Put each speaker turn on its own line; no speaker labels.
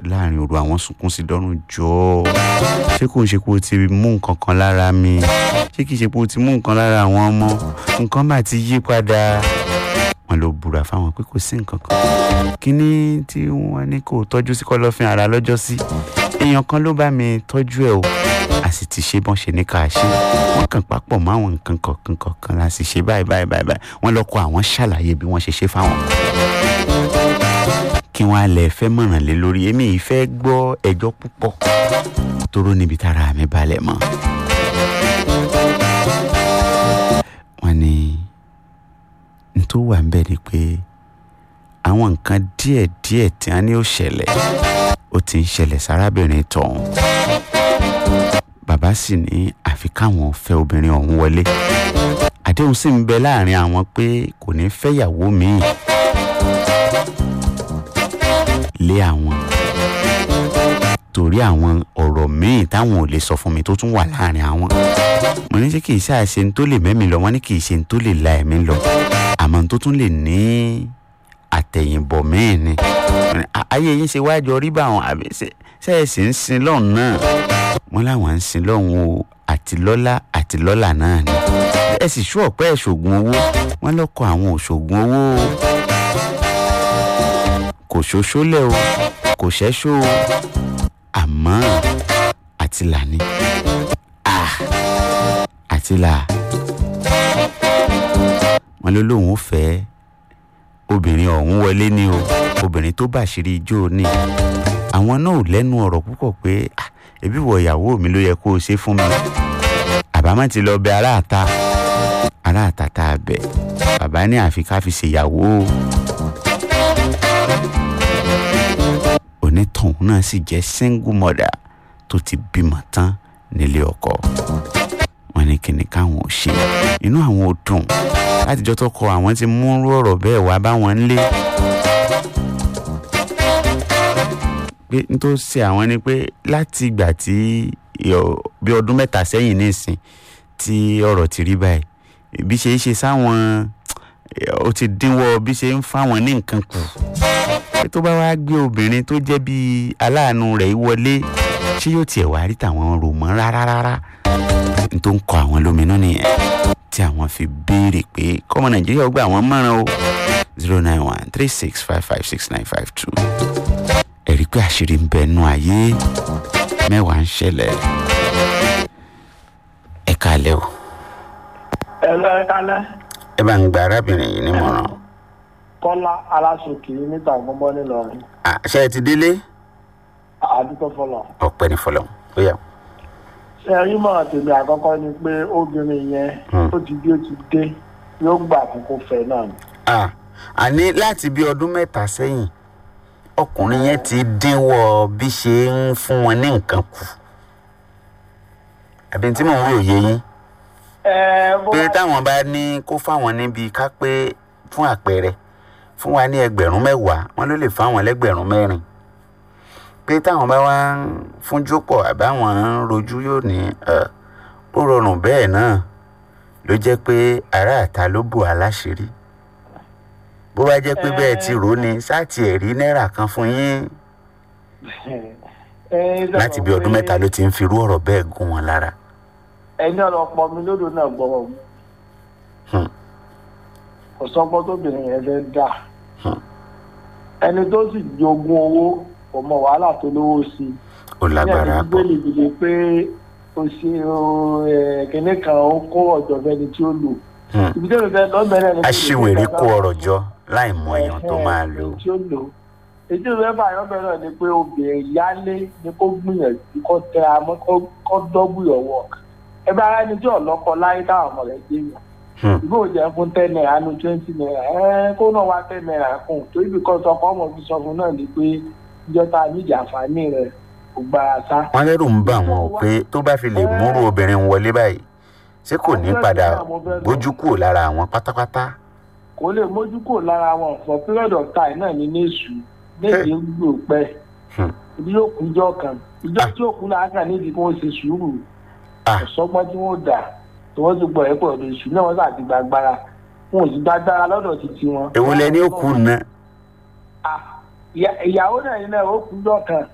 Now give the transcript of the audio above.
láàrin òru àwọn sunkún sí dọ́rùn jọ ṣé kò ń ṣe pé o ti mú nǹkan kan lára mi ṣé kìí ṣe pé o ti mú nǹkan lára àwọn ọmọ nǹkan bá ti yí padà wọn ló búra fáwọn pé kò sí nǹkan kan kíní tí wọn ní kò tọ́jú sí kọ́lọ́fín ara lọ́jọ́ sí èèyàn kan ló bá mi tọ́jú ẹ̀ o a sì ti ṣe bọ́n ṣe ní ká ṣe wọ́n kàn papọ̀ mọ́ àwọn nǹkan kọ̀ọ̀kan kọ̀ọ̀kan la sì ṣe báyìí báyìí báyìí báyìí wọ́n lọ́kọ̀ àwọn ṣàlàyé bí wọ́n ṣe ṣe fáwọn kí wọ́n á lẹ̀ fẹ́ mọ̀ràn lé lórí èmi yìí fẹ́ gbọ́ ẹjọ́ púpọ̀ tóró níbi tára mi balẹ̀ mọ́ wọ́n ní n tó wà ń bẹ̀ ni pé àwọn nǹkan díẹ̀díẹ̀ tí wọ́n ní ó ṣẹlẹ̀ ó ti ń ṣẹlẹ̀ sárábìnrin tọ̀hún bàbá sì ní àfi káwọn fẹ́ obìnrin ọ̀hún wọlé àdéhùn sì ń bẹ láàrin àwọn pé kò ní fẹ́yàwó míì lé àwọn torí àwọn ọ̀rọ̀ míì táwọn ò lè sọ fún mi tó tún wà láàrin àwọn mo ní ṣé kì í ṣáà ṣe ní tó lè mẹ́mi lọ wọ́n ní kì í ṣe ní tó lè la ẹ̀mí lọ àmọ́ ní tó tún lè ní àtẹ̀yìnbọ̀ míì ni ayé yín ṣe wájú orí bá àwọn àbí ṣe é sì ń sin lọ́hùn náà wọ́n láwọn ń sin lọ́hùn o àti lọ́lá àti lọ́là náà ni ẹ sì ṣú ọ̀pẹ́ ẹ̀ṣògùn owó wọ́n lọ́kọ̀ àwọn òṣògùn owó o kò ṣoṣólẹ̀ o kò ṣẹ́ṣó o àmọ́ àtìlà ni àtìlà wọ́n ló lóun ó fẹ́ obìnrin ọ̀hún wọlé ní o obìnrin tó bàṣírí ijó ní àwọn náà ò lẹ́nu ọ̀rọ̀ púpọ̀ pé ẹbí wọ ìyàwó mi ló yẹ kó o ṣe fún mi àbámọ̀ ti lọ bẹ aráàta aráàta tá a bẹ̀ bàbá ní àfi ká fi ṣèyàwó o onítọ̀hún náà sì jẹ́ single mother tó ti bímọ tán nílé ọkọ wọn ní kíni káwọn ò ṣe inú àwọn ò dùn látijọ́ tó kọ àwọn ti mú ọ̀rọ̀ bẹ́ẹ̀ wá báwọn ń lé pé n tó ṣe àwọn ni pé láti ìgbà tí bí ọdún mẹ́ta sẹ́yìn nísìn tí ọ̀rọ̀ ti rí báyìí bí ṣe é ṣe sáwọn ó ti dínwọ́ bí ṣe ń fáwọn ní nǹkan kù pé tó bá wá gbé obìnrin tó jẹ́ bíi aláàánú rẹ̀ wọlé ṣé yóò tiẹ̀ wá rí tàwọn rò mọ́ rárá rárá n tó ń kọ àwọn lóminú nìyẹn tí àwọn fi béèrè pé kọ́mọ nàìjíríà gbé àwọn mọ̀ràn o zero nine one three six five five six nine five two ẹ̀rí pé àṣírí ń bẹ nú ayé mẹ́wàá ń ṣẹlẹ̀ ẹ kálẹ̀ o.
ẹ lọ ẹ kálẹ̀.
ẹ bá ń gba arábìnrin yìí nímọ̀ràn.
kọ́lá aláṣòkè níta gbọ́ngbọ́n nílọrin.
ṣé ẹ ti délé.
àdúgbò fọlọ.
ọpẹ́ ní fọlọ ó yá.
ṣé ẹyin mọ̀ tèmi àkọ́kọ́ ni pé obìnrin yẹn ó ti bí ó ti dé yóò gbà kókó fẹ́ náà ni.
àní láti bí ọdún mẹ́ta sẹ́yìn ọkùnrin yẹn ti dínwọ́ bí ṣe ń fún wọn ní nǹkan kù àbí tí mò ń rò yé yín pé táwọn bá ní kó fáwọn níbi ká pé fún àpẹẹrẹ fún wa ní ẹgbẹ̀rún mẹ́wàá wọn ló lè fáwọn lẹ́gbẹ̀rún mẹ́rin pé táwọn bá wá ń fúnjú pọ̀ àbáwọn ń rojú yóò ní ó rọrùn bẹ́ẹ̀ náà ló jẹ́ pé aráàta ló bò aláṣírí bó bá jẹ́ pé bẹ́ẹ̀ ti rò ó ni sáàtì ẹ̀rí náírà kan fún yín láti bí ọdún mẹ́ta ló ti ń firú ọ̀rọ̀ bẹ́ẹ̀ gún wọn lára.
ẹni ọ̀rọ̀ pọ̀ mi lódò náà gbọ́rọ̀ mu kò sọ́gbọ́n tóbìnrin yẹn fẹ́ dà ẹni tó sì jogún owó kò mọ wàhálà tó lówó sí i.
ó lágbára
pọ̀ ní ẹni gbélé pé o ṣe kínní kan ó kó ọ̀jọ̀ fẹ́ni tí ó lò. ibi tó fẹ́ lọ́bẹ̀rẹ̀ ni.
aṣiwèrè kó ọrọ̀ jọ láì mọ èèyàn tó máa lò.
ètò ìfẹ́ báyọ̀ bẹ̀rẹ̀ ni pé obìnrin yálé ni kó gbìyànjú kó tẹ àmọ́ kó dọ́gbù ìyọ̀wọ̀ ẹ bá ara ẹni tí ọ̀lọ́kọ láyé táwọn ọmọ rẹ̀ gbé yàn ìbò jẹ́ fún ten naira nu twenty naira ẹ kó náà wá ten naira kùn torí bí kan sọkọ ọmọ fi sọ fún náà ni pé ìjọta níjì àǹfààní rẹ̀ kò gbára sá.
wọ́n lérò ń bà wọ́n pé tó bá fi lè múrò obìnrin wọlé báyìí ṣé kò ní padà gbójú kúrò lára àwọn pátápátá
kò lè mójú kò lára wọn for period of time náà ní néṣù méje ń gbò pẹ́ ibi yóò kú ijọ́ kan ijọ́ tí yóò kú láàkà nídìí kí wọ́n ṣe sùúrù ọ̀sọ́gbọ́n tí wọ́n dà tí wọ́n ti gbọ́ ẹ̀ pọ̀ lórí ìṣú náà wọ́n sà ti gbàgbára wọn ò sì gbàgbára lọ́dọ̀ títí wọn.
èwo lẹ ní ó kú ná.
ìyàwó náà ní náà ó kú ijọ́ kan